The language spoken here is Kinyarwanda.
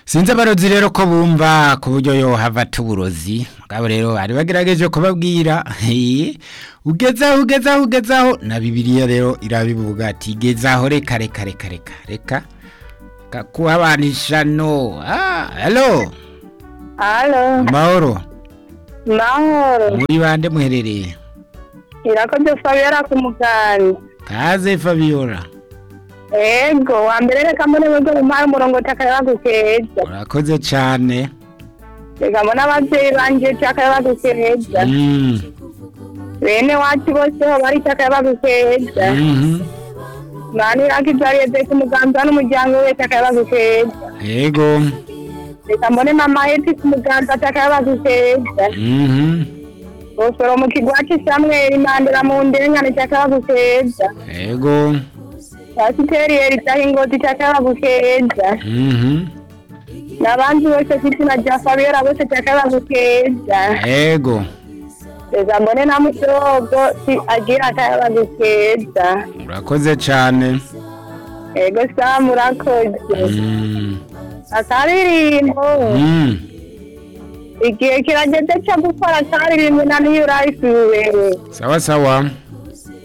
sinzi abarozi rero ko bumva ku buryo yo hava tuburozi mugabo rero bari bagerageje kubabwira ugezaho ugezaho ugezaho na bibiriya rero irabivuga ati gezaho reka reka reka reka reka kakuhabanisha no halo Halo, amahoro mahoro. muri bande muherereye Irakoze Fabiola ku mugani. kaze Fabiola Ego, wa mbere reka mbone wego umara umurongo takara bagukeza. urakoze cyane Reka mbone ababyeyi banje takara bagukeza. Mm, Bene wacu bose ho bari takara bagukeza. mhm. Mani rakizariye ze ku muganza n'umuryango we takara bagukeza. yego Reka mbone mama yeti ku muganza takara bagukeza. mhm. Bosoro mu kigwaci Samuel Mandela mu ndengane takara bagukeza. yego Pasiteri Eritahi Ngozi takara bagukeza. mhm. n'abandi bose mfite na bya fabiola bose cyakaba gukeza yego reza mbone na mudogo si agira akaba gukeza urakoze cyane ego samu urakoze Mm, akaririmbo mm. igihe kirageze cyo gukora akaririmbo na niyo urayisubiwe sawa sawa